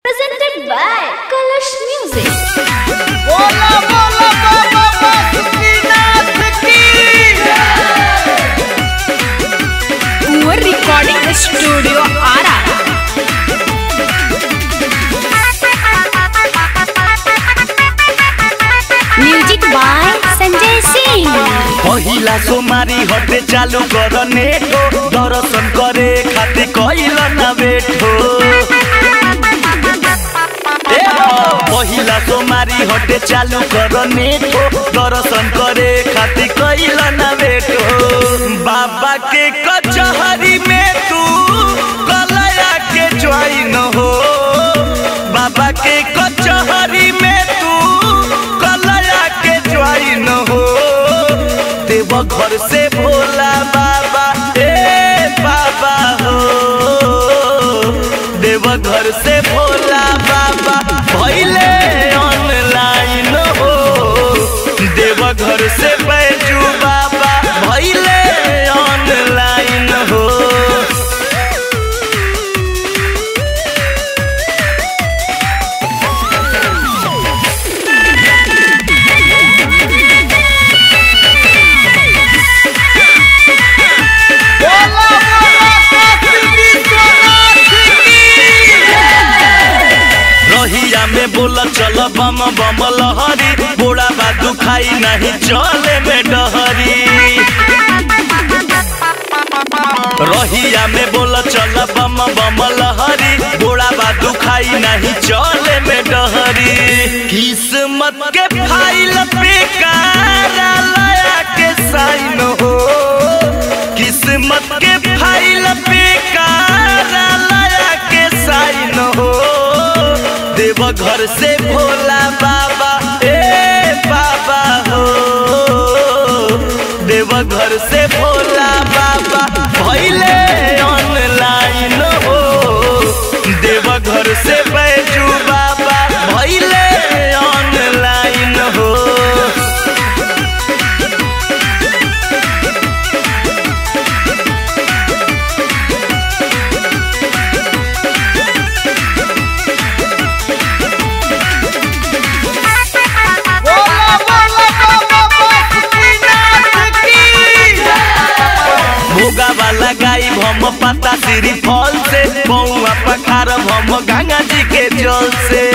Presented by Kalash Music. बोला बोला बाबा बासुकीनाथ की Poor Recording Studio Ara. Music by Sanjay Singh. पहिला सोमारी हटे चालू कर नेटो दर्शन करे खातिर कइल ना बेठो ए हो, पहिला सोमारी हटे चालू कर नेटो दर्शन करे खातिर कइल ना बेठो बाबा के कचहरी में तू कलया के ज्वाइन हो बाबा के कचहरी में तू कलया के ज्वाइन हो देव घर से भोला बाबा ए बाबा हो देव घर से भोला बाबा भैले ऑनलाइन हो देव घर से बैजू बाबा भैले ऑनलाइन हो बोला बोला काशी विश्वनाथ की रहिया में बोल चल बम बम लहरी बोड़ा बा दुखाई नहीं चले में डहरी रहिया में बोल चल बम बम लहरी बोड़ा बा दुखाई नहीं चले में डहरी किस्मत के फाइल पे कार्यालय के साइन हो किस्मत के फाइल पे कार्यालय के साइन हो देव घर से भोला बाबा ए बाबा हो देव घर से भोला बाबा भैले ऑनलाइन हो देव घर से बैजू बाबा भैले ऑनलाइन हो बोला बोला बाबा बासुकीनाथ की भोगा वाला गाई भम पता सिरी फल से बउआ पखार भम गंगा जी के जल से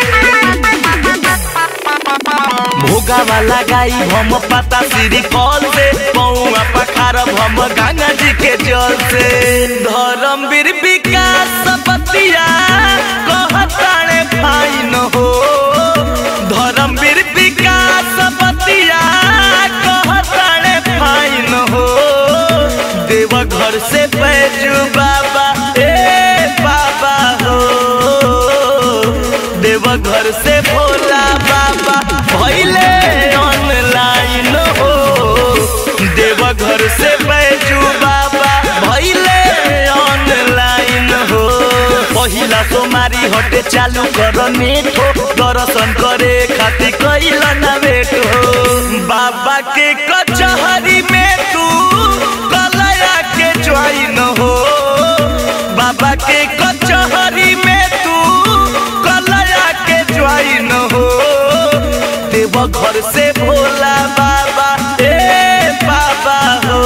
भोगा वाला गाई भम पता सिरी फल से बउआ पखार भम गंगा जी के जल से धर्मवीर विकास पतिया कहताणे फाइन हो धर्मवीर विकास पतिया कहताणे फाइन हो देव घर से बैजू बाबा ए बाबा हो देव घर से भोला बाबा भैले ऑनलाइन हो देव घर से बैजू बाबा भैले ऑनलाइन हो पहिला सोमारी हटे चालू कर नेटो दर्शन करे खातिर कैल ना बेटो बाबा के कचहरी में तू कलया के ज्वाइन हो बाबा के कचहरी में तू कलया के ज्वाइन हो देव घर से भोला बाबा ए बाबा हो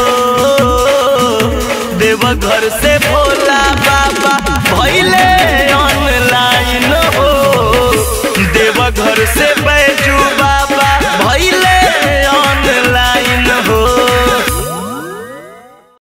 देव घर से भोला बाबा भैले ऑनलाइन हो देव घर से